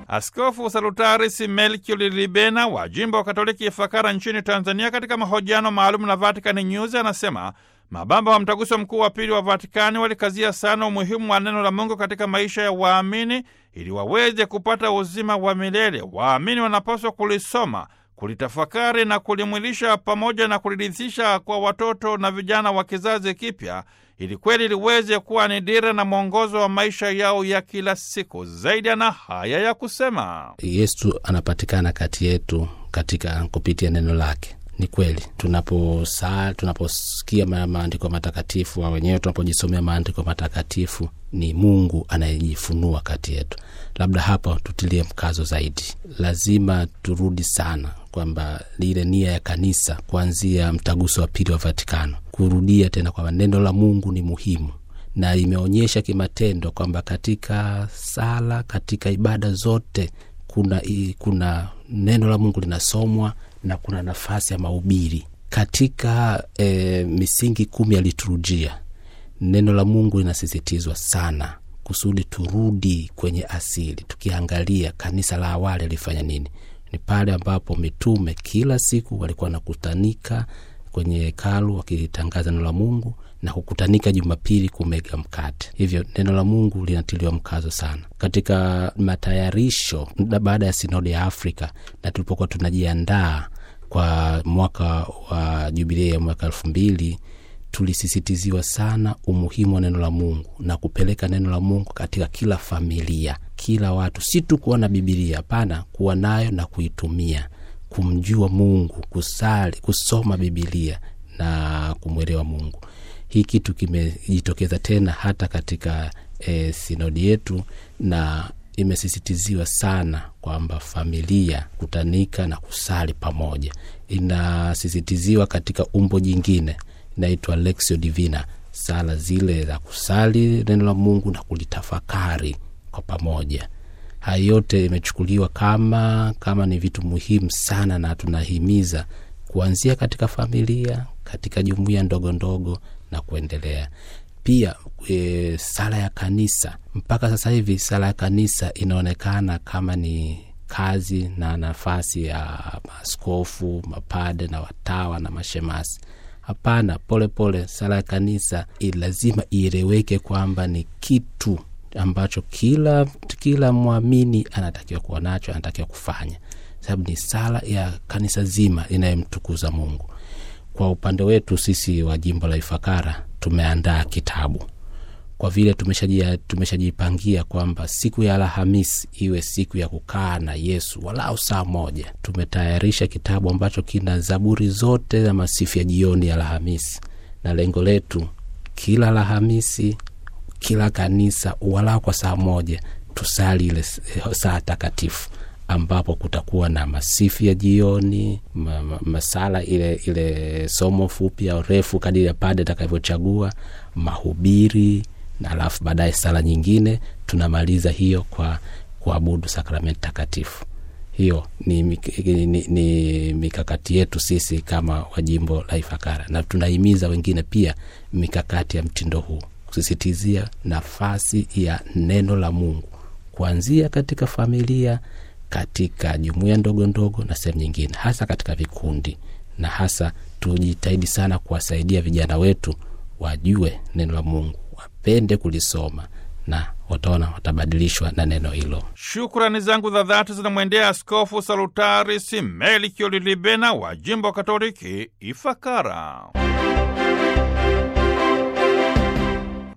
Askofu Salutaris Melchior Libena wa jimbo wa Katoliki Ifakara nchini Tanzania, katika mahojiano maalum na Vatican News anasema mababa wa mtaguso mkuu wa pili wa Vatikani walikazia sana umuhimu wa neno la Mungu katika maisha ya waamini ili waweze kupata uzima wa milele. Waamini wanapaswa kulisoma, kulitafakari na kulimwilisha pamoja na kulirithisha kwa watoto na vijana wa kizazi kipya ili kweli liweze kuwa ni dira na mwongozo wa maisha yao ya kila siku. Zaidi ana haya ya kusema: Yesu anapatikana kati yetu katika kupitia neno lake. Ni kweli tunaposaa tunaposikia maandiko matakatifu au wenyewe tunapojisomea maandiko matakatifu, ni Mungu anayejifunua kati yetu. Labda hapa tutilie mkazo zaidi, lazima turudi sana kwamba lile nia ya kanisa kuanzia mtaguso wa pili wa Vatikano, kurudia tena kwamba neno la Mungu ni muhimu na imeonyesha kimatendo kwamba katika sala, katika ibada zote kuna, kuna neno la Mungu linasomwa na kuna nafasi ya mahubiri katika e, misingi kumi ya liturujia. Neno la Mungu linasisitizwa sana kusudi turudi kwenye asili. Tukiangalia kanisa la awali alifanya nini? Ni pale ambapo mitume kila siku walikuwa wanakutanika kwenye hekalu wakilitangaza neno la Mungu na kukutanika Jumapili kumega mkate. Hivyo neno la Mungu linatiliwa mkazo sana katika matayarisho baada ya sinodi ya Afrika na tulipokuwa tunajiandaa kwa mwaka wa jubilei ya mwaka elfu mbili tulisisitiziwa sana umuhimu wa neno la Mungu na kupeleka neno la Mungu katika kila familia, kila watu, si tu kuwa na Bibilia, hapana, kuwa nayo na kuitumia, kumjua Mungu, kusali, kusoma Bibilia na kumwelewa Mungu. Hii kitu kimejitokeza tena hata katika e, sinodi yetu na imesisitiziwa sana kwamba familia kutanika na kusali pamoja. Inasisitiziwa katika umbo jingine inaitwa Lexio Divina, sala zile za kusali neno la Mungu na kulitafakari kwa pamoja. Haya yote imechukuliwa kama kama ni vitu muhimu sana, na tunahimiza kuanzia katika familia, katika jumuiya ndogo ndogo na kuendelea pia e, sala ya kanisa. Mpaka sasa hivi sala ya kanisa inaonekana kama ni kazi na nafasi ya maaskofu, mapade na watawa na mashemasi. Hapana, polepole, sala ya kanisa lazima ieleweke kwamba ni kitu ambacho kila kila mwamini anatakiwa kuwa nacho, anatakiwa kufanya, sababu ni sala ya kanisa zima inayemtukuza Mungu. Kwa upande wetu sisi wa jimbo la Ifakara tumeandaa kitabu kwa vile tumeshajipangia kwamba siku ya Alhamisi iwe siku ya kukaa na Yesu walau saa moja. Tumetayarisha kitabu ambacho kina zaburi zote za masifu ya jioni ya Alhamisi, na lengo letu kila Alhamisi, kila kanisa walau kwa saa moja tusali ile saa takatifu ambapo kutakuwa na masifu ya jioni ma, ma, masala ile ile somo fupi au refu kadiri ya pade atakavyochagua, mahubiri na alafu baadaye sala nyingine, tunamaliza hiyo kwa kuabudu sakramenti takatifu. Hiyo ni, ni, ni, ni mikakati yetu sisi kama wajimbo la Ifakara, na tunahimiza wengine pia mikakati ya mtindo huu, kusisitizia nafasi ya neno la Mungu kuanzia katika familia katika jumuiya ndogo ndogo na sehemu nyingine, hasa katika vikundi, na hasa tujitahidi sana kuwasaidia vijana wetu wajue neno la Mungu, wapende kulisoma na wataona watabadilishwa na neno hilo. Shukrani zangu za dhati zinamwendea Askofu Salutaris Melchior Libena wa jimbo Katoliki Ifakara.